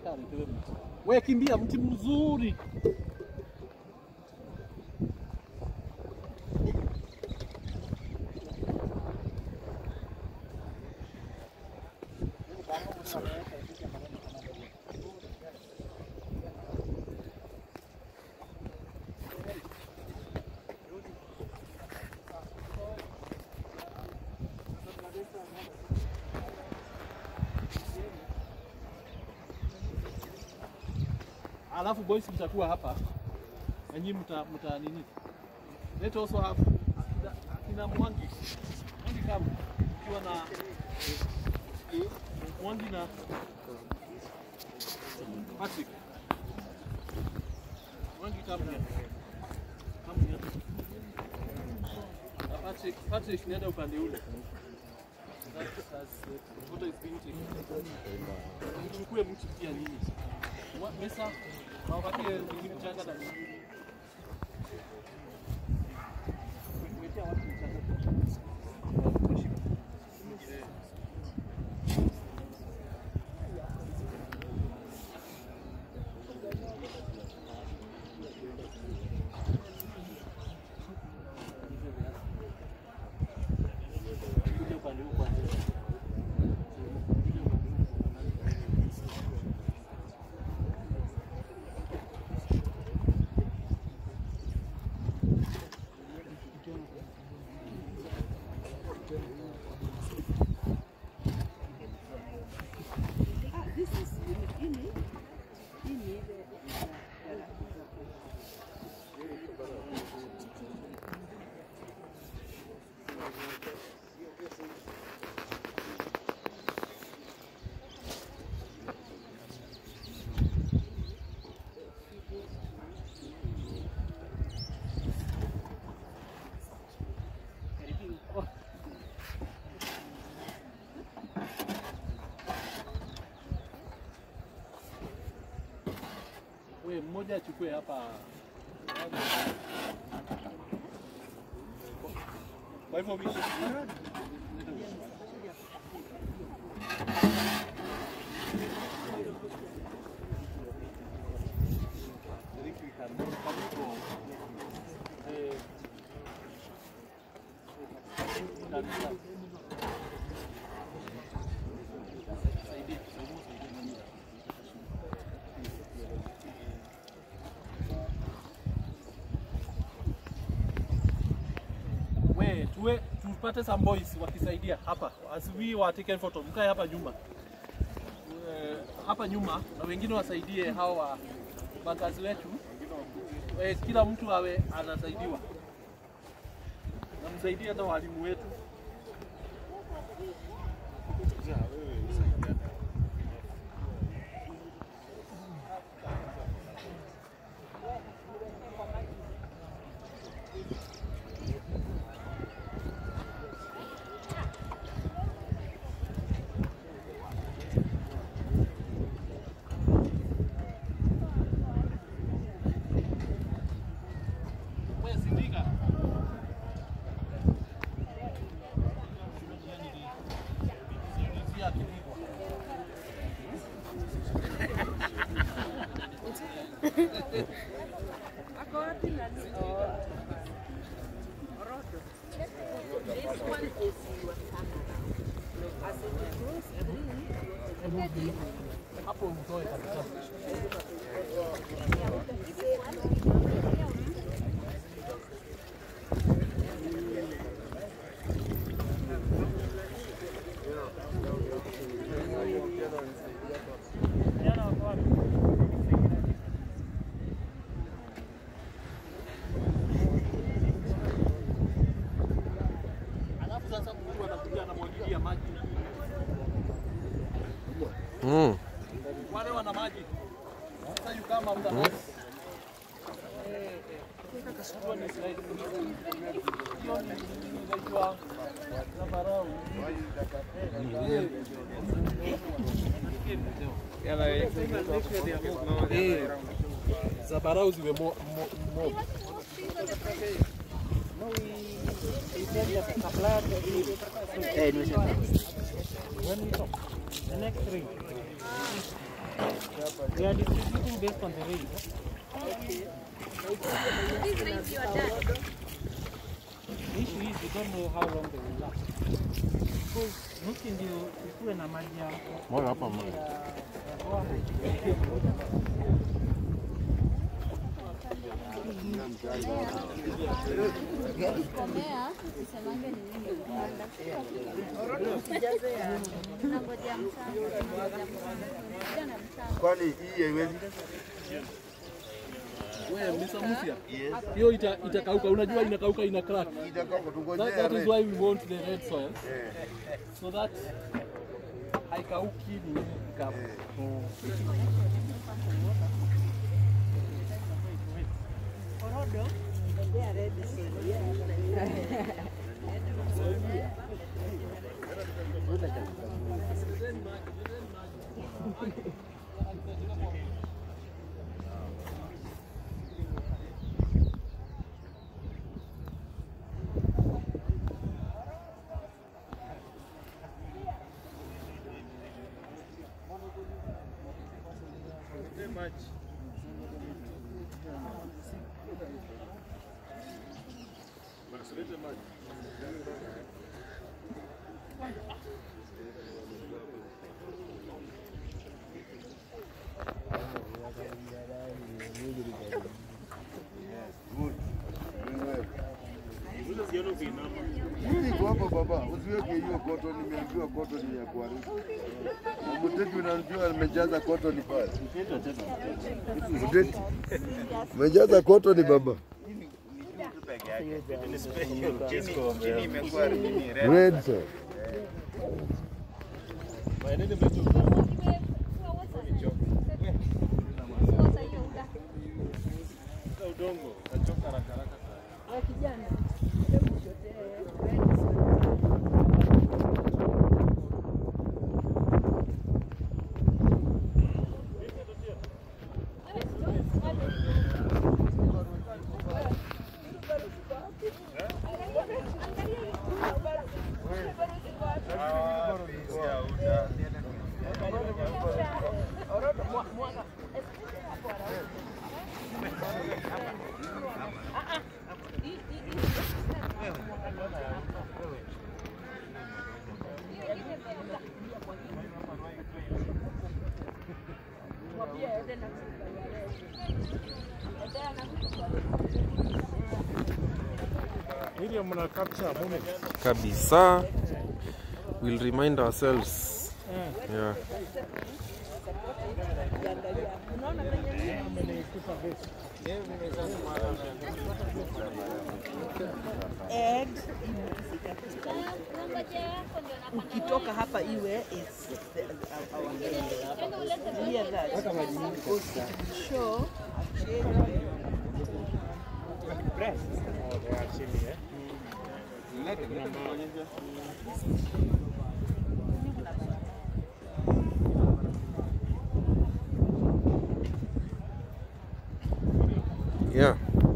mpaka aletewe mti. We kimbia, mti mzuri. Alafu boys mtakuwa hapa na nyinyi mta, mta nini? Let also have akina, akina Mwangi. Mwangi kama ukiwa na Mwangi na Patrick. Mwangi kama ni kama ni na Patrick, Patrick nenda upande ule. That's, that's, photo is being taken. Mchukue mti pia nini? Wa- Mesa, wapatie wengine mchanga na Kuwekea watu mchanga. Kuja upande huu kwanza. Kuja upande huu. We mmoja achukue hapa. Kwa hivyo wishi. I think we can come to, eh, can start. Saidie, saidie, saidie. We, tuwe tupate some boys wakisaidia hapa as we were taken photo, mkae hapa nyuma Eh, hapa nyuma na wengine wasaidie hawa makazi wetu eh, kila mtu awe anasaidiwa na msaidie hata walimu wetu. We, sindika. Sio akipigwa. Hapo mtoe kabisa. Alafu sasa mtu anakuja anamwagilia maji. Mm. Wale wana maji. Sasa you come after us. Hiyo ni slide. Hiyo ni inaitwa zambarau. Eh, Zambarau ziwe mo, mo, mob. Eh, nimesema. The next ring. We are distributing based on the rain. These rains you are done. The issue is we don't know how long they will last. Because nuki ndio ikuwe na maji ya Moja hapa mmoja. ya- ya Ruaha. Komea, usisemange ni nini kupanda. Nangojea mchanga. Nangojea na mchanga. Kwani hii haiwezi? Wewe Mr. Musia, hiyo ita, itakauka. Unajua inakauka ina crack. Itakuwa That, tungojea that is red. why we want the red soil Eh, so that haikauki ni ikavu. good. Mimi niko hapa baba, usiweke hiyo koto, nimeambiwa koto ni ya kuharibu. Na Muteti unamjua amejaza koto ni pale. Muteti. Umejaza koto ni baba. Red sir. Ili mna capture moment. kabisa we'll remind ourselves yeah. ukitoka hapa iwe it's the, our hear that because it will show a change Oh, they are chilly, eh? Yeah.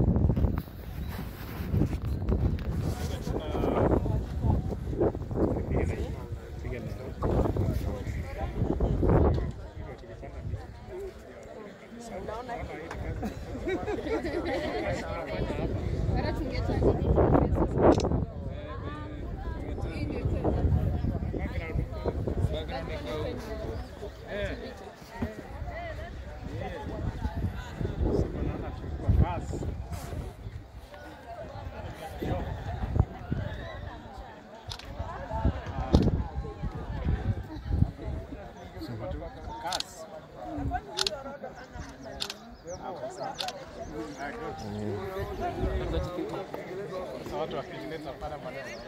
Watu wakileta pale baadaye.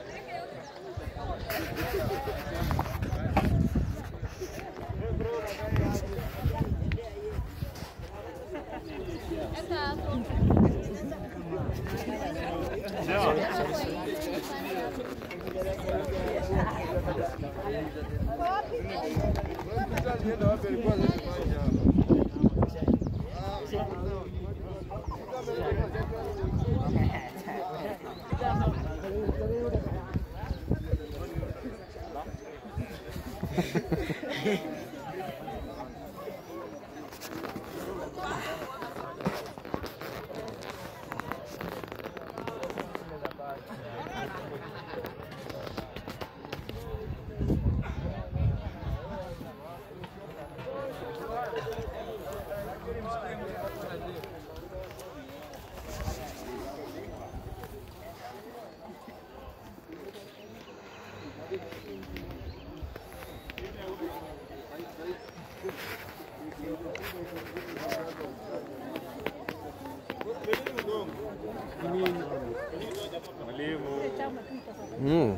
Mm.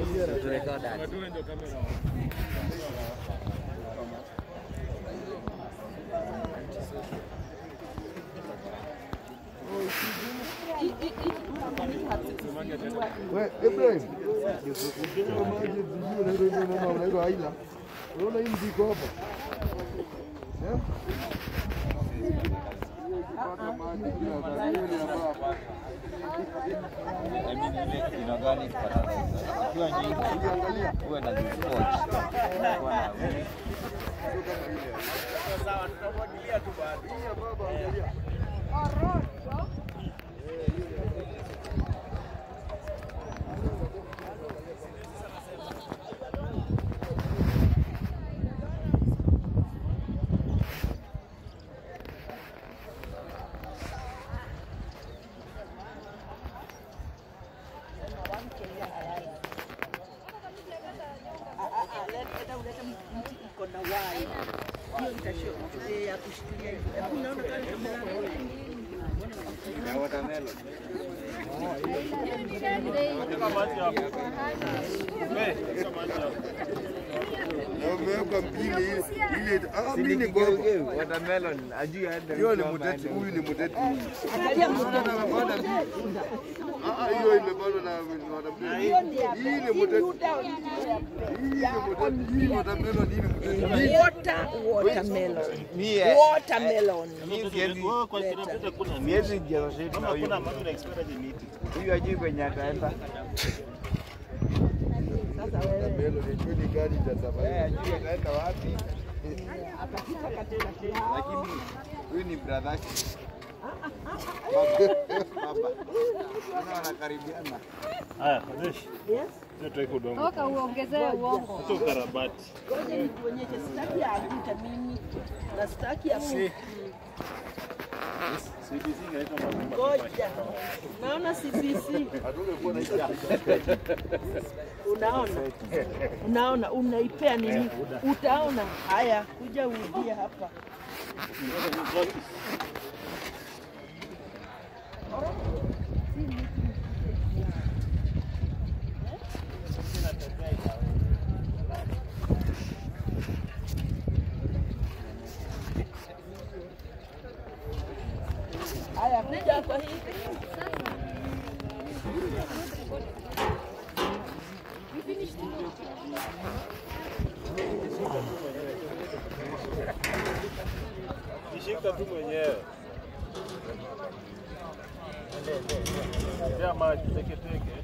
We, Ibrahim. Ukiona maji sijui unaitwa hivyo unaona unaitwa aila. Unaona hii mziko hapa? Eh? Pata maji ya karibu ya baba. Ukiangalia hii ya baba angalia. Leta ulete mti iko na waya. Hiyo itashio eh, ya kushikilia hivi. Hebu unaona kama Na umeweka mpini ile ile ah mimi ni gogo. Watermelon, ajui hata Hiyo ni muteti, huyu ni muteti. angalia mti Unaona amepanda mbili. Ah ah, hiyo imepandwa na watermelon. Hii ni muteti. Hii ni muteti. Hii watermelon hii ni muteti. water watermelon. Mie, Watermelon. mie siwezi siwezi jerosheti na huyu. Huyu ajui kwenye ataenda. Watermelon ni ni gani cha Eh, safari. ajui ataenda wapi. Lakini huyu ni brother yake. Baba. Naona wanakaribiana. Toka uongezee uongo. Ngoja nikuonyeshe, sitaki ya ajuta mimi na sitaki ya mimi. Ngoja, naona CBC. Hatungekuwa na hiyo. Unaona, unaona, unaipea nini? Utaona. Haya, kuja urudie hapa. Haya, kuja hapa hivi. Shika tu mwenyewe. Ya maji teke teke.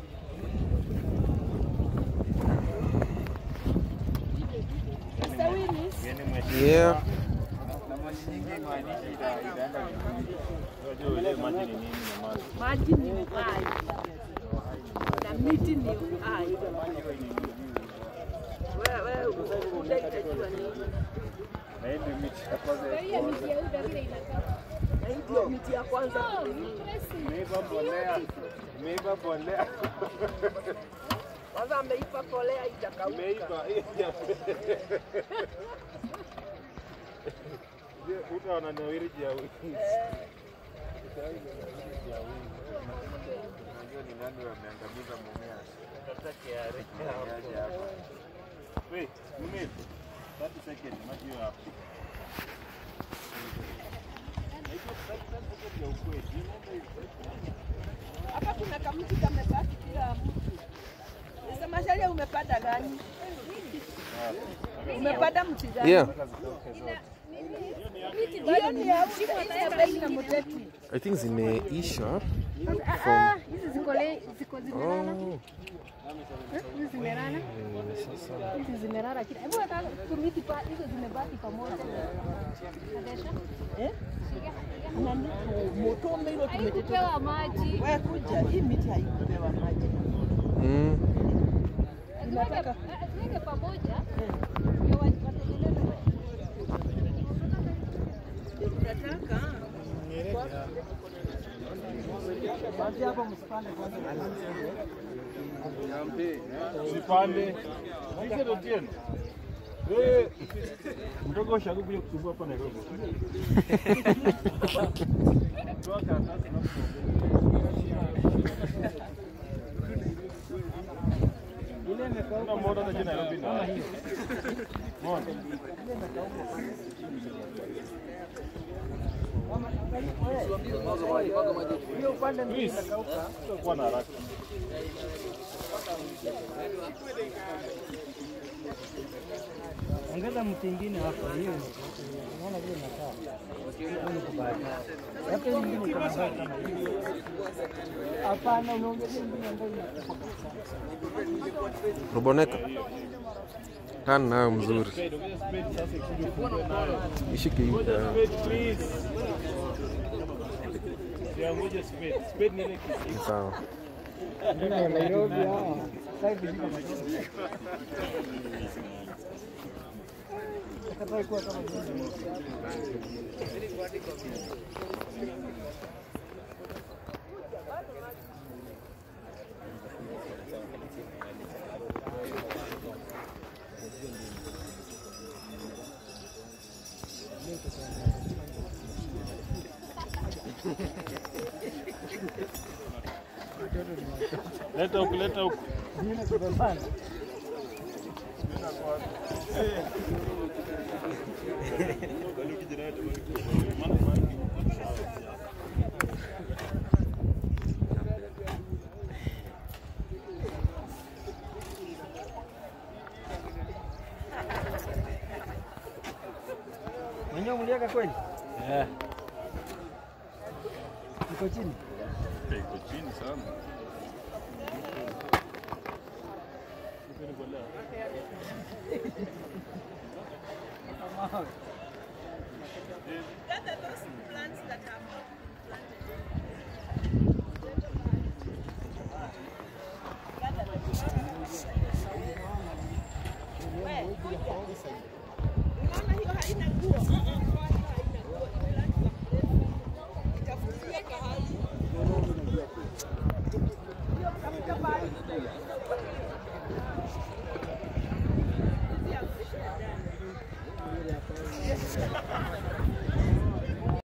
Yeah. Na maji nyingi imaanishi ita- itaenda vizuri. Unajua ile maji ni nini na maji. Maji ni uhai na miti ni uhai. Wewe wewe utajua nini? Na hii ndio miti ya kwanza ya Hiyo miti ya uda vile inakaa. Na hii ndio miti ya kwanza. Imeiva mbolea. Imeiva mbolea. Kwanza ameipa kolea itakauka. Imeiva. Uta wananawiri ya wingi. Unajua ni nani wameangamiza mumea. Wait, mimi 30 seconds maji hiyo hapo. Hapa kuna kamti kamebaki kila mtu. Sasa masharia umepanda gani? Umepanda mti gani? Yeah. Hiyo ni ya ule na mteti. I think zimeisha. Ah, ah, hizi ziko le- ziko zimelala. Oh. Eh, Hizi zimelala. Hizi zimelala kila. Hebu hata kumiti pa hizo zimebaki pamoja. Nadesha. Eh? Nani? Moto mbilo tumeteta. Haikupewa maji. Wewe kuja, hii miti haikupewa maji. Mm. Tuweke ah, tuweke pamoja. Ndio wa- watengeneze maji. Tunataka basi hapo msipande kwanza. Usipande. Hizo ndio tena. Wewe mdogo ushago kuja kusumbua hapa Nairobi. Toa karatasi na Ile imekauka kuna moto hata jina Nairobi kama na. hiyo. Mbona? Hiyo upande mbili Please. imekauka. Kuwa na haraka. Ongeza mti ingine hapo, hiyo unaona vile inakaa. Hiyo ni kubaya. Hata hii ingine iko na mbaya kama hiyo. Hapana, unaongeza ingine ambayo inakufa kabisa. Ruboneka. Kaa nayo mzuri. Spade, ongeza spade sasa ikuje ufungue nayo. Ishike hivi. Ngoja ah, spade please. Ya ngoja spade. Spade ni ile kitu. ni Sawa. Nairobi hawa. Sasa hivi ziko na Hata ikuwa kama hivi. Leta huku, leta huku. Ingine kubebana. Mwenyewe mliweka kweli? Eh. Iko chini. Iko chini sana. Gather those plants that have not Unaona hiyo haina nguo. Itafutia kahali. Hiyo kafuta pale.